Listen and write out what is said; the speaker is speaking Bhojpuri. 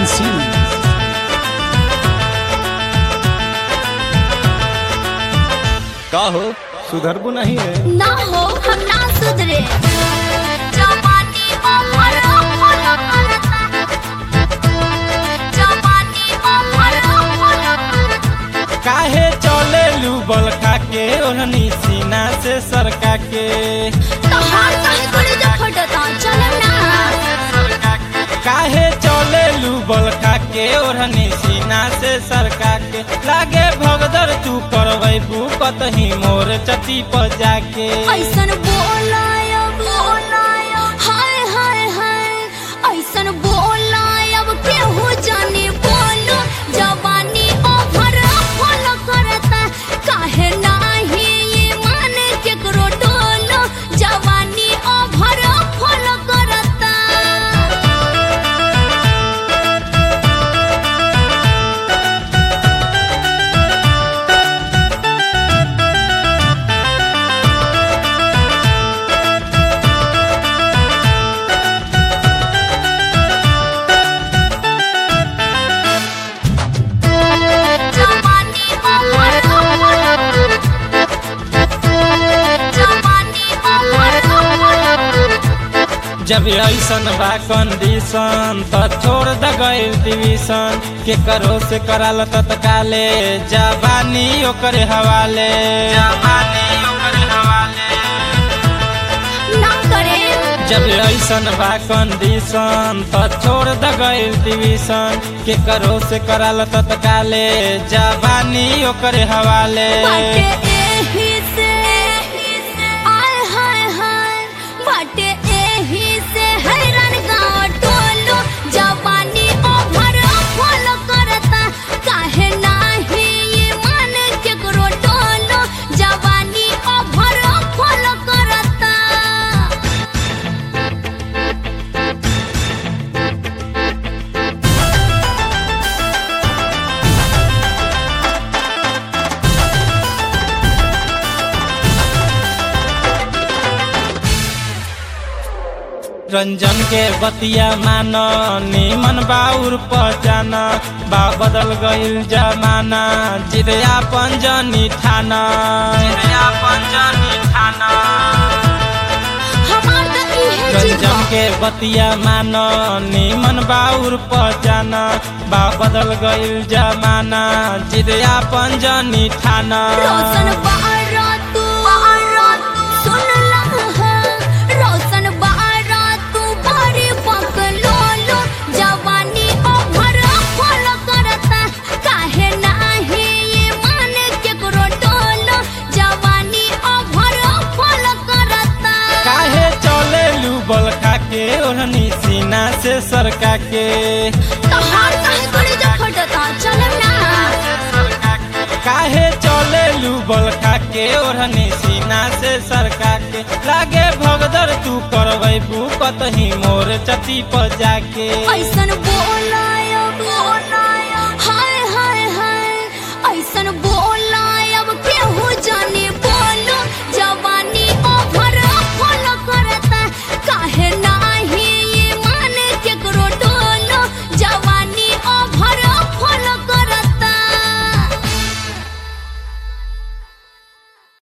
Unseen. का हो सुधरबू नहीं है ना हो हम ना सुधरे जवानी अमर अमर करता जवानी अमर अमर काहे चले लू बलका के ओढ़नी सीना से सरका के तहार काहे करे जे फटता चल ना काहे चले लू बलका के ओढ़नी सीना से सरका के लागे भगदर तू करबै कतही मोर चटी पर जाके ऐसन बोलायब बोलायब हाय हाय हाय ऐसन बोलायब केहू जाने बोलो जवानी ओभर फल करता काहे नाही ये मान केकरो डोलो जवानी ओभर फल करता जवानी अमर अमर जवानी अमर अमर जब ऐसन बा कंडीशन त छोड़ द गइल डिवीजन के करो से कराल तत्काले जवानी ओकरे हवाले जवानी ओकरे हवाले ना करे जब ऐसन बा कंडीशन त छोड़ द गइल डिवीजन के करो से कराल तत्काले जवानी ओकरे हवाले बाटे एही से आय हाय हाय बाटे एही से हैरान गाँव टोलो जवानी ओभर फल करता काहे नाही ये मान केकरो टोलो जवानी ओभर फल करता रंजन के बतिया मान निमन बाउर पहचाना बा बदल गइल जमाना जिदया पंजनी ठाना जिदया पंजनी ठाना हमार त इहे रंजन जीवन के बतिया मान निमन बाउर पहचाना बा बदल गइल जमाना जिदया पंजनी ठाना रोशन बारा तू बारा तू सुन लहा रोशन बारा तू बारी पकलो लो जवानी ओभर फल करता काहे नाही ये मान केकरो डोलो जवानी ओभर फल करता काहे चले लू बलका के ओढ़नी सीना से सरका के तहार काहे करे जे फटता चल ना काहे चले लू बलका के ओढ़नी सीना से सरका के लागे भगदर तू करबै कतही मोर चटी पर जाके ऐसन बोला